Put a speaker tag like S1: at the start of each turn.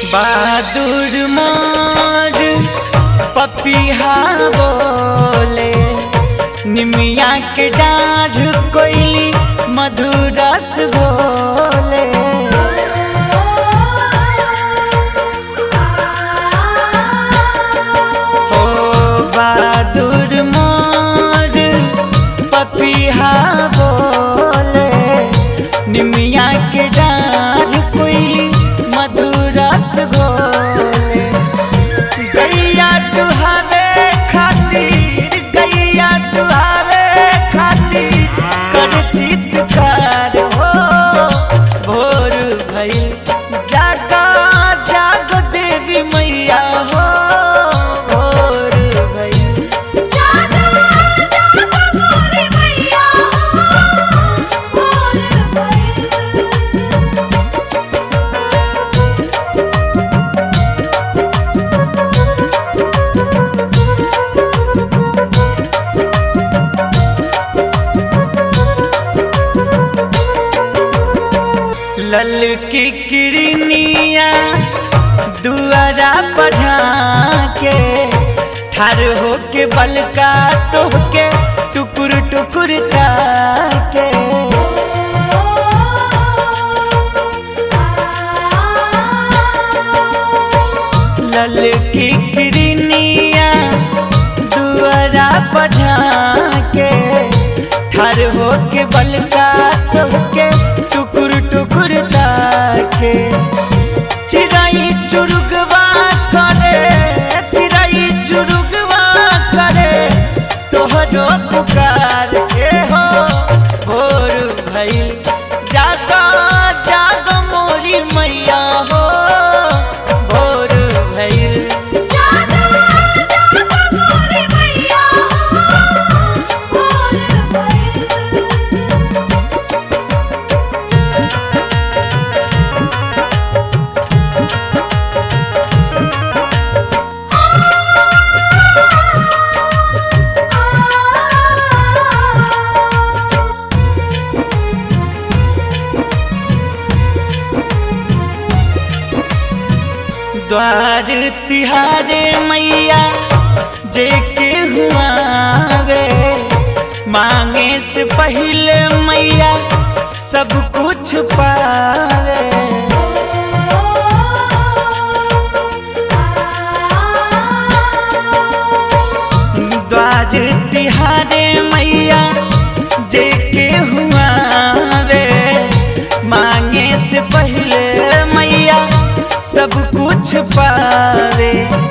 S1: बहादुर मोर पपिहा बोले निमिया के डाढ़ कोइली मधुरस घोले हो बहादुर मोर पपिहा बोले निमिया के डाढ़ कोइली मधुरस घोले गैया तुहावे खातिर गैया तुहावे खातिर कर चित्कार हो भोर भइल जागा जागो देवी मैया हो भोर भइल
S2: जागा जागा मोरे मैया हो मोर भइल
S1: लल की किरनिया दुआरा पझा के ठार होके बलका तोहके टुकुर टुकुर के लल की किरनिया दुआरा पझा के ठार होके बलका तोहके टुकुर टुकुर के चिराई चुरुगवा करे चिराई चुरुगवा करे तोहरो पुकार के हो भोर भइल जागा जागो मोरी मैया हो भोर भइल
S2: जागा जागा मोरे मैया हो मोर भइल
S1: द्वार तिहारे मैया जे के हुआवे मांगे से पहले मैया सब कुछ पावे द्वार तिहारे मैया जे के हुआवे मांगे से पहले मैया सब कुछ पावे